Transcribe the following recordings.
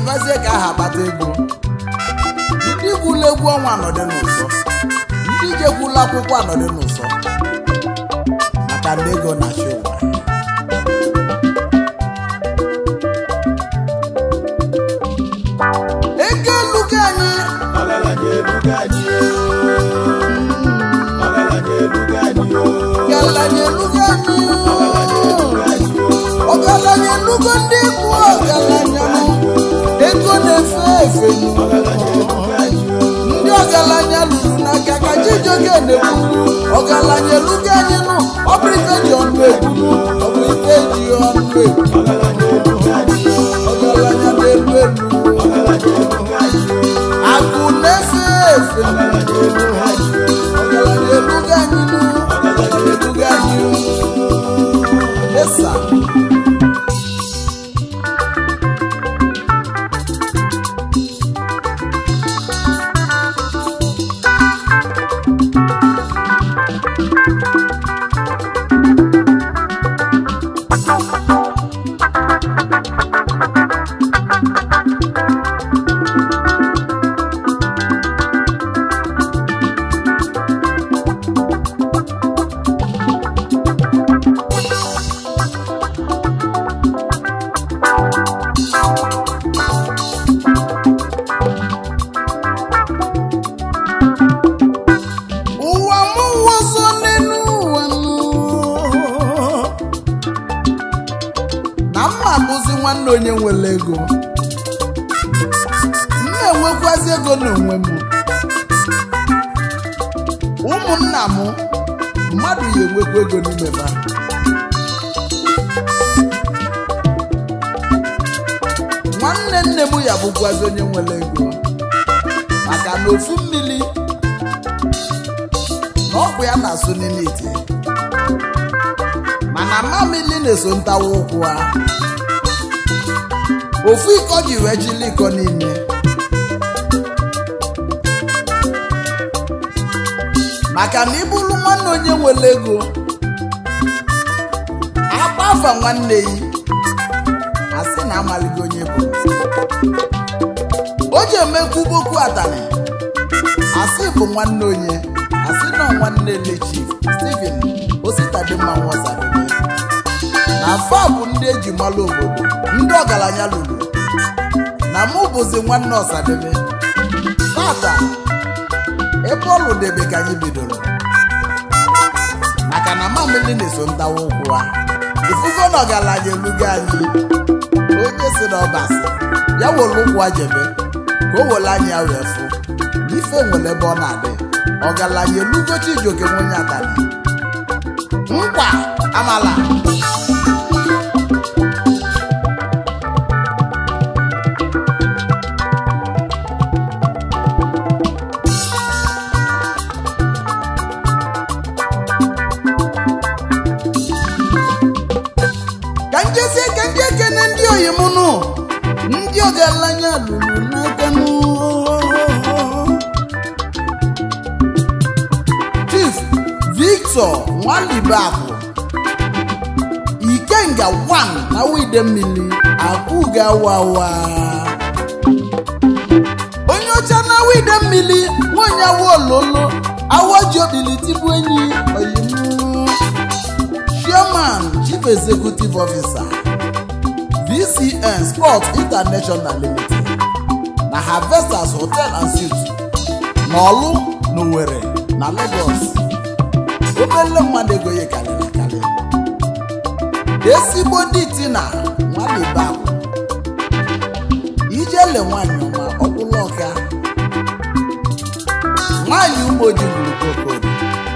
chebazie ka aha akpata ego ndị gwula egwu ọnwa anọdị n'ụsọ ndị jekwula akwụkwọ anọdị n'ụsọ maka ndị ego na-achị ụwa ego elugo anyị ọgaranya elugo anyị ọgaranya elugo anyị ọgaranya elugo anyị ọgaranya elugo anyị ọgaranya elugo ndị bụ ọgaranya nụ. ego na-efe efe nụ. ndị ọgaranya lụrụ n'aka ka chijioke na-ekwu ọgaranya elugo anyị nụ ọ bụ ife ji ọnụ ekwu ọ bụ ife ji ọnụ ekwu ọgaranya na-elu elu akụ na-efe efe ọgaranya elugo anyị nụ ọgaranya elugo anyị nụ. Esa. ụwa m wọzọ n'elu ụwa m na mma bụzi nwanne onye nwere ego m na-enwekwazi ego n'onwe m ụmụnna m mmadụ ya enwekwa ego n'ime ha nwanne nne m ya bụkwazi onye nwere ego maka na ofu mmiri na ọkụ ya na-asụ n'ime ite mana mamili na-eso ntawa ụkwụ ha ofu iko ji wee jili iko niile maka na ịbụrụ nwanne onye nwere ego agba afa nwanne yi asị na amaligo onye bụ o ji emekwu boku atani asị bụ nwanne onye asị na nwanne lechif steven ositadimma nwasadebe na fa bụ ndị eji malụ obodo ndị ọgaranya lụrụ na mụ bụzi nwanne ọsadebe tata ebe ọ lụdebe ka anyị bidoro maka na mamili na-eso ntawa ụkwụ ha ifugo na ọgaranya elugo anyị onye si na ọbasị ya were ụkwụ a jebe ka o were anya wee fụ ife nwere ebe ọ na-adị ọgaranya elugo chijioke nwenye atani nkwa amala ka njezie ka ndị ekene ndị oyimụnụ ndị ọgaranya lụrụ n'aka nụ chief victor nwalibakụ ikenga 1 na wide mmiri akụga wawa onye ọcha na wide mmiri nwanyị awa ololo awa ji obili tibu enyi oyimu chairman chief executive officer vcn sport international limited na harvesters hotel and suites n'ọlụ n'owere na lagos obele mmadụ ego ya karịrị akarị ezigbo dị tina nwalibakụ ijele nwanyị ọma ọkwụlụ ọka nwanyị umoji gburu kokoro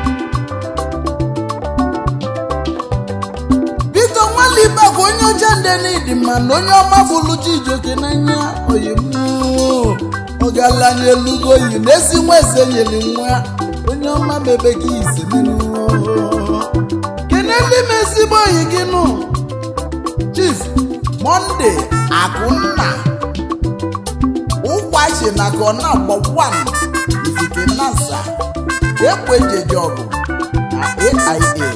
biko nwalibe bụ onye ọcha nde n'ịdị mma na onye ọma bụlụ Chijioke n'anya oyimu ọgaranya elugo yi na-esi nwa eze nyere nwa onye ọma bebe ka isi n'ihu keneli m ezigbo oyi gị nụ chief monde akụnna ụkwachi na kọna gbọkwan izike nasa ekwejeje ọgụ na aia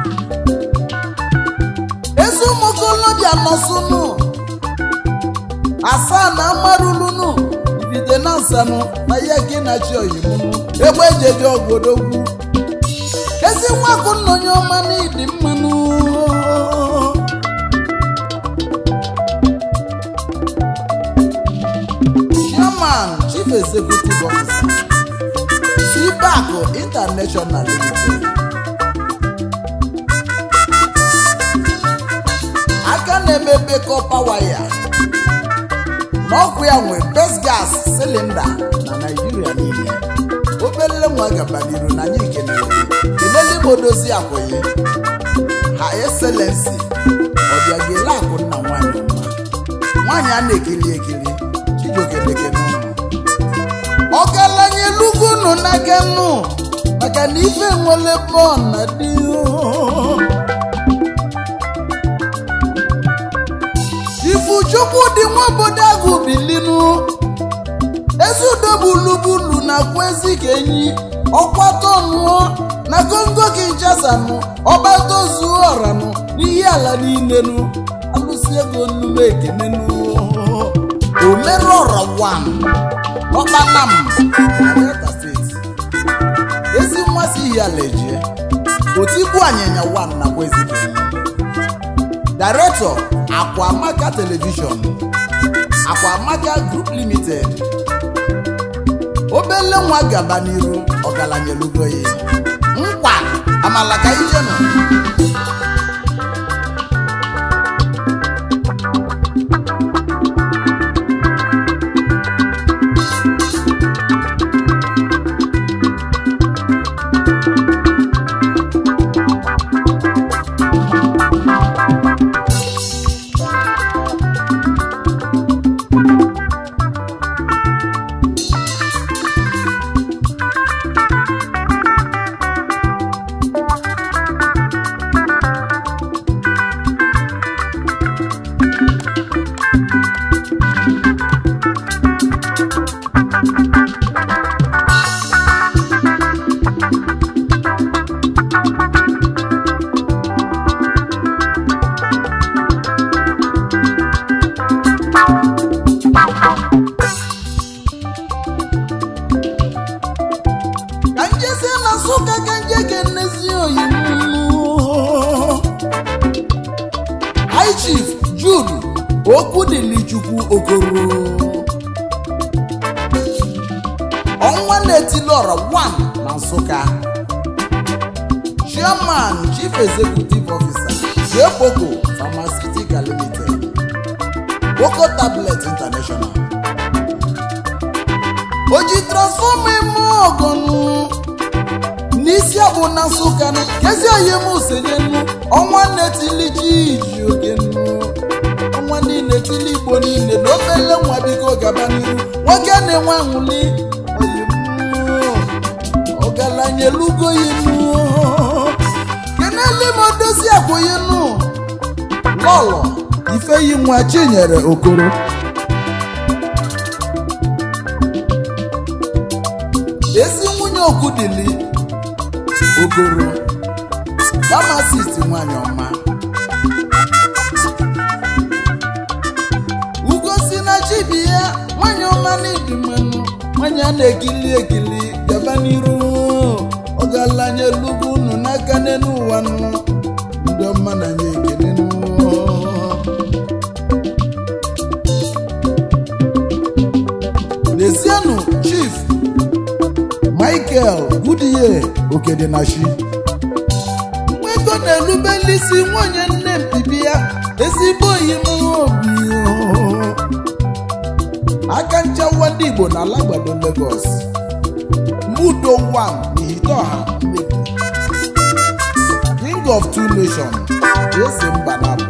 ezi ụmụ okorobịa nọsụnụ asaa na amarulunu ibide na nsanụ na ya gị na chi oyimunu egbe ejeje ogodogwu ezi nwakụ nna onye ọma n'ịdị mmanụ chairman chief executive officer cbac international limited aka na-emebe kọpa waya n'ọkụ ya nwe best gas cylinder na naijiria niile obele nwa gabaniru na anyị kenere kelele igbo dozi akwụghị ha excellency ọbịagele akụ nna nwanyị mma nwaanyị a na-ekiri ekiri chijiokelekene ọgaranya elugo unu n'aka nnu maka na ife nwere bọl na dị ifuchukwu dị nwa obodo agụ bilinu ezudo bulubulu na kwezi ka enyi ọkwatọnụọ na kongo kinchasanụ ọgbatozuo ọranụ n'ihe ala niilenu alụsi ego nnume ekenenu omerọra wan ọkpatam na delta steeti ezi mmasị ihe ala ejie otigbu anyịnya wan na kwezi ka enyi director akwamaka television akwamaka group limited obele nwa gaba n'iru ọgaranya elugo ya nkwa amala ka ije nọ ka njezie na nsụka ka nje ga-enezi oyimu high chief jude okwudilichukwu okoro ọnwa na-etilọra 1 na nsụka chairman chief executive officer jeboko pharmaceutical limited boko tablet international oji transfọma eme ọgọnụ n'isi abụ na nsụka nụ kezi oyi m senyenu ọnwa na-etili ji iji oge nnu ọnwa niile tili igbo niile na obele nwa biko gaba n'iru nwoke na-enwe anwụli oyi m ọgaranya elugo yinu kenele m odozi akwụyinu lọlọ ifeyi nwa chinyere okoro ezi nwunye okudili ogoro famasist nwanyị ọma ugosi na chibi ya nwanyị ọma n'ịdị mmanụ nwanyị a na-ekili ekili gaba n'iru ọgaranya elugo unu n'aka n'elu ụwa nụ ndị ọma na nye ekele nụ lezienụ chief michael goodyear okedenashi nwego na-elubeli isi nwunye nne mpibi ya ezigbo oyi m obi aka nchawa ndị igbo na alagbado lagos mudo 1 n'ihiteọha mmebi king of two nations eze mba nabụ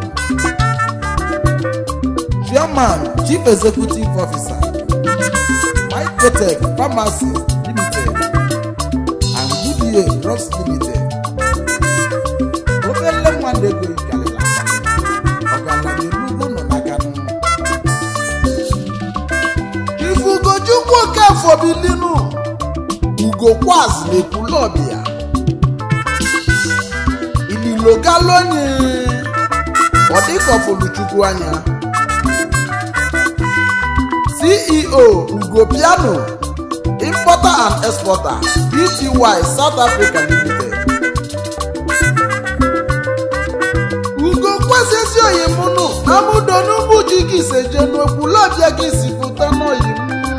chairman chief executive officer Mycotech Pharmacies Limited and Goodyear Drugs Limited. Obele nwanne ego ikalịla ọgaranya elugo nọ n'aka nụ. Ifugochukwu Okafọ bilinu Ugo Kwaz na-ekwulọbịa Ililo galonye ọ dịka ọfụlụchukwu anya ceo ugo piano importer and exporter bty south africa limited ugo kwesịsị oyimunu amụdo n'ugbu ji gị seje n'okwu lọbịa gị si pụta n'oyi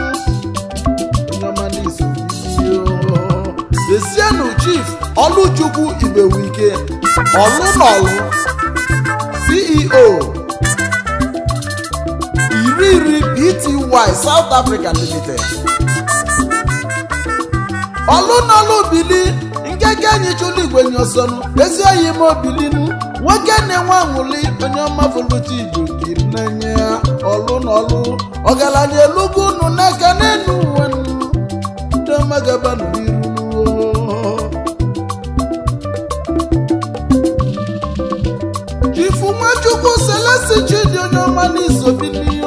desienu chief ọlụchukwu ibewike ọlụnọlụ ceo iri iri bty south africa limited ọlụnọlụ bili nkeke enyi chụlụ igwe nyosonu ezi oyi m obilinu nwoke na-enwe aṅụli onye ọma foluti igbo kiri n'anya ọlụnọlụ ọgaranya elugo unu n'aka n'enu uwe nnu ndị ọma gabanụ n'iru chifu nwachukwu selesi chidi onye ọma n'isobili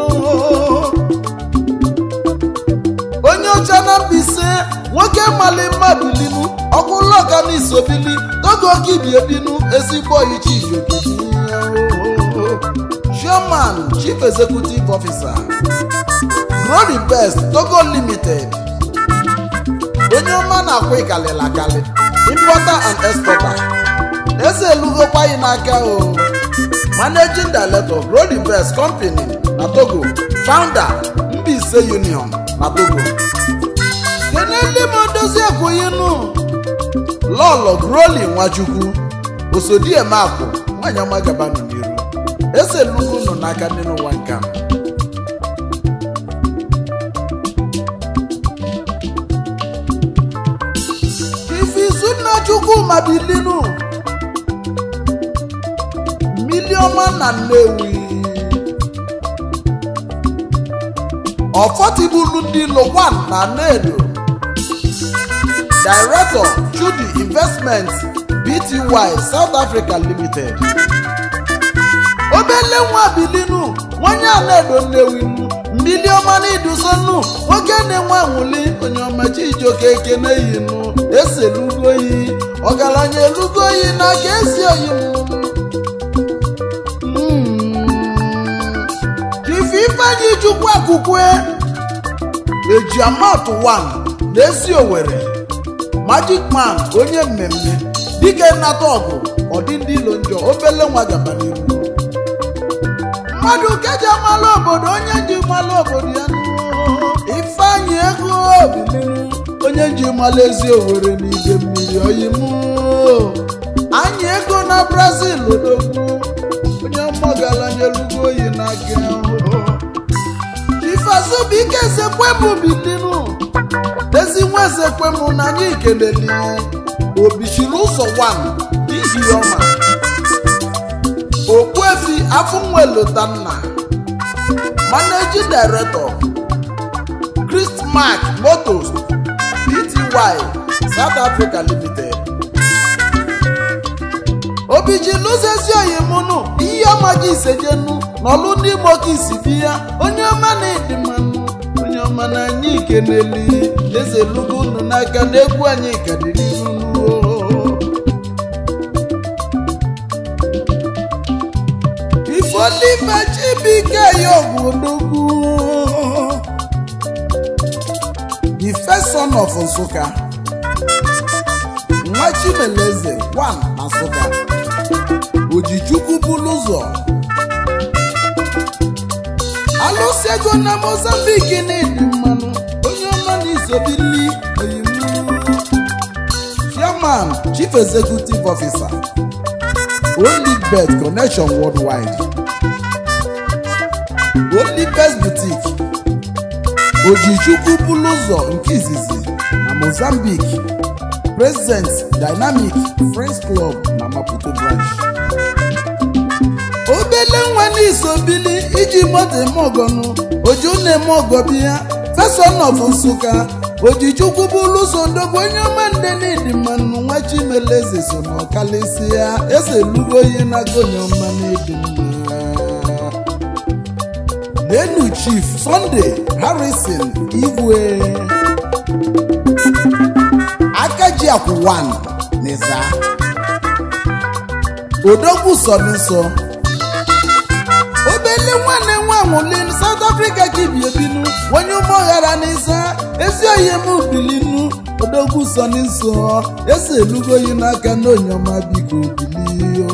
onye ọcha na mbise nwoke mali mmadụ linu ọkwụlọka n'isobili togo kibiebinu ezigbo oyichi chairman chief executive officer Glory Best Togo Limited onye ọma na-akwụ ịkalịla akali importer and exporter eze elugokwaghị n'aka o managing director Glory Best Company na Togo founder Mbaise Union na Togo kenele m odozi ekwughinu lọlọ groli nwachukwu osodiemakụ nwanyị ọma gabanụ n'iru eze elugo nọ n'aka ndị n'ụwa nka ifizunna chukwuma bilinu miliọma na nnewi ọfọtibulu ndị lowan na nedo director chudi investment bty south africa limited obele nwa bilinu nwanye anaedo nnewinu mmili ọma na idusonu nwoke na-enwe anwụli onye ọma chijioke ekene yinu eselugoyi ọgaranya elugoyi n'aka esi oyi chifu ifeanyi chukwu akụkwe ejiamat 1 na-esi owere magic man onye mmemme dike nnata ọgụ ọdị ndị ilo njọ obele nwa gaba n'iru mmadụ keji amala obodo onye ji mala obodo ya ifeanyị ego obilinu onye ji mala ezi owere n'ide mmiri oyimu anyị ego na brazil odogwu onye ọmọgalanyelugo oyi n'aka ifeazụbụike ezekwemụ bilinu ezi nwa ezekwemụ na anyị keleli obichiri ụzọ 1 n'ihi ọma okpuefi afụnwelotanna managing director christmark motors pty south africa limited obichilụzezi oyimunu ihe ọma gị isejenu n'ọlụ ndị imo ka isi bi ya onye ọma na-edi mmanụ onye ọma na anyị keneli eze lugo unu n'aka na egwu anyị kadịrị unu ifolife chibike ya ogwodogwu the first son of nsụka nwa chimeleze 1 na nsụka ojichukwu bulu ụzọ alụsị ego na mozambiki na-edi mmanụ onye ọma na isobili oyimu chairman chief executive officer Olibet connection worldwide Olibet boutique Ojichukwu bulu ụzọ nke izizi na Mozambique President Dynamic Friends Club na Maputo branch obele nwa n'isobili iji moto eme ọgọnụ oju na-eme ọgọ biya feson of nsụka ojichukwu bụrụ ụzọ ndogbu onye ọma nde n'ịdị mmanụ nwa chimeleze so na ọkalịsị ya eze lugo ihe n'aka onye ọma n'ịdị mma lenu chief sunday harrison igwe akaji akwụwan n'iza odogwu sọ n'iso obele nwanne nwa nwụlin South Africa ka ibi ebinu onye ụmụ ghara n'isa ezi oyi m bilinu odogwu so n'iso esi elugoyi n'aka n'onyoma biko bilio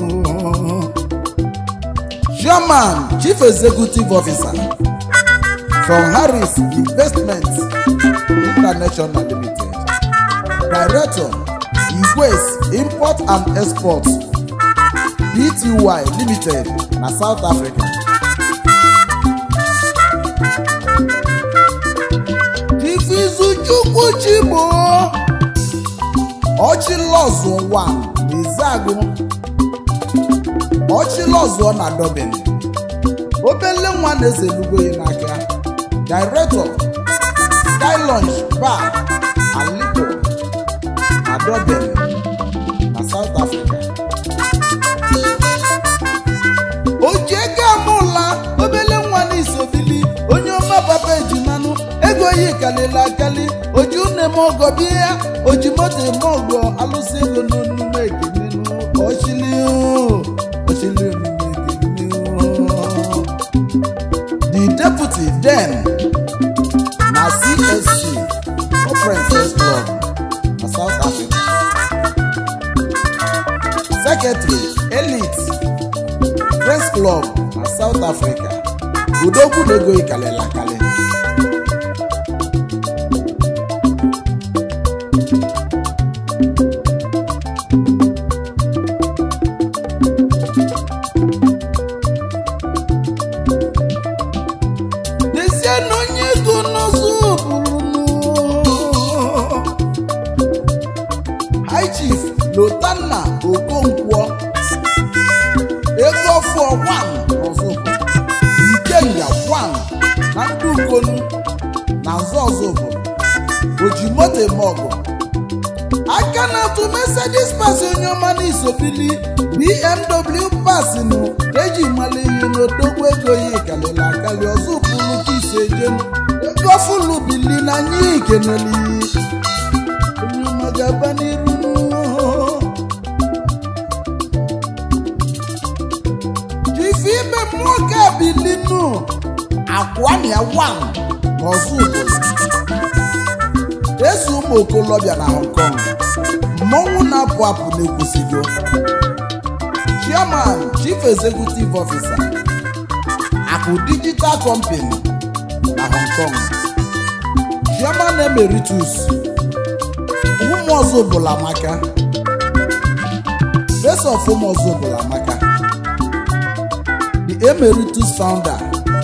Chairman Chief Executive Officer from Harris Investments International Limited Director Igwes Import and Export Pty Limited na South Africa Ifizuchukwu Chigbo Ọchịlọzụ wa Ezeagụ Ọchịlọzụ na Dublin obele nwa na-eze elugoyi n'aka Director Sky Lounge Bar and Liquor na Dublin na South Africa ojiego amụla obele nwa n'isobili onye ọma papa ejimanụ ego yi kalịla akali oji une m ọgọ bịa oji moto eme ọgọ alụsị ego n'onume ekenenu ọchịlị ọchịlị omume ekenenu the deputy then na csc conference club na south africa secretary elite Press Club na South Africa udogwu na-ego ikalịla akali n'ezie na onye ego n'ọzọ bụrụ High Chief Lotanna Okonkwo ego fọ wan ọzọ ikenga wan na ndị ukonu na nzọ ọzọ bụ ojimoto eme ọgụ aka na-atụ Mercedes pas onye ọma n'isobili BMW pasinu eji mala ihe n'odogwu ego ya kalịla akali ọzọ pụrụ ka ise jenu ego fụlụ bili na anyị ikeneli onye ọma ga-aba n'iru jifi ime mmụọ ka bilinu akwania wan n'ọzọ obodo eze ụmụ okolobịa na Hong Kong mmọnwụ na-apụ apụ na-ekwusigo chairman chief executive officer akụ digital company na Hong Kong chairman emeritus ụmụ ọzọ bụla maka best of ụmụ ọzọ bụla maka the emeritus founder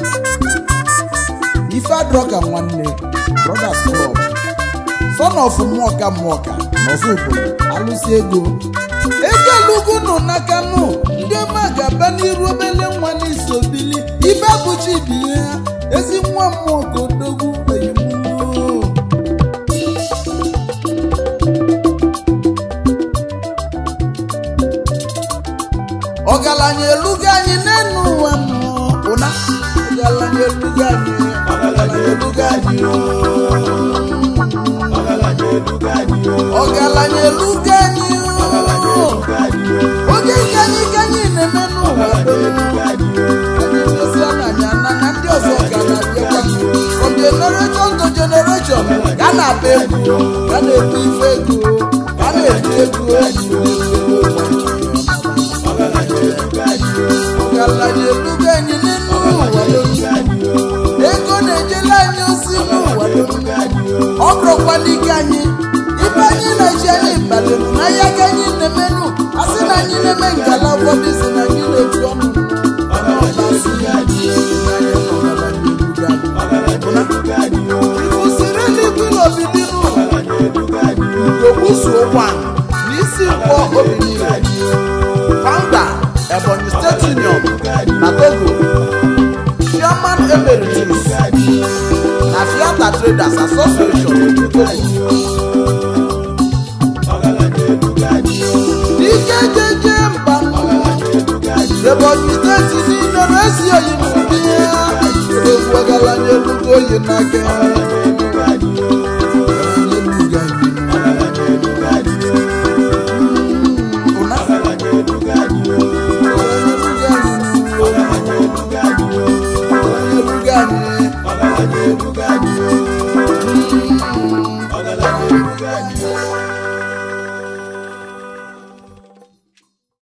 ifeadroka nwanne brothers club son of mmụọka mmụọka n'ọzọ obodo alụsị ego ego elugo nọ n'aka nụ ndị ọma ga-aba n'iru obele nwa n'isobili ibe abụchi bi ya ezi nwa mmụọ ka odogwu oyimuo ọgaranya elugo anyị n'enu ụwa nọ ụna ọgaranya elugo anyị ọgaranya elugo anyị o ọgaranya elugo anyị o ọgaranya elugo anyị ọgaranya elugo anyị o oge nke anyị ka anyị na-eme n'ụwa ọgaranya elugo anyị o anyị lezie n'anya na na ndị ọzọ ka na-abịakwa from generation to generation ga na-abịa egwu ga na-ebu ife ego ga na-ebu ego ọgaranya elugo anyị o ọgaranya elugo anyị n'elu ụwa elugo anyị o ego na-ejela anyị ozi n'ụwa elugo anyị o ọ bụrụkwa n'ike anyị ibe anyị na-eji anyị balịrụ n'ahịa ka anyị na-emenụ a sị na anyị na-eme ngala ụfọdụ si na anyị na-etu ọnụ ọgaranya elugo anyị o kwụsịrị eluigwe n'obidinu ọgaranya elugo anyị o gogbuzuo nwa n'isi nkwọ obi niile founder Ebonyi State Union na Togo chairman emeritus na Fiata Traders Association Togo ọgaranya elugo anyị o ike jeje mba Ebonyi steeti niile na-esi oyi n'ụdị ya egwu ọgaranya elugo oyi n'aka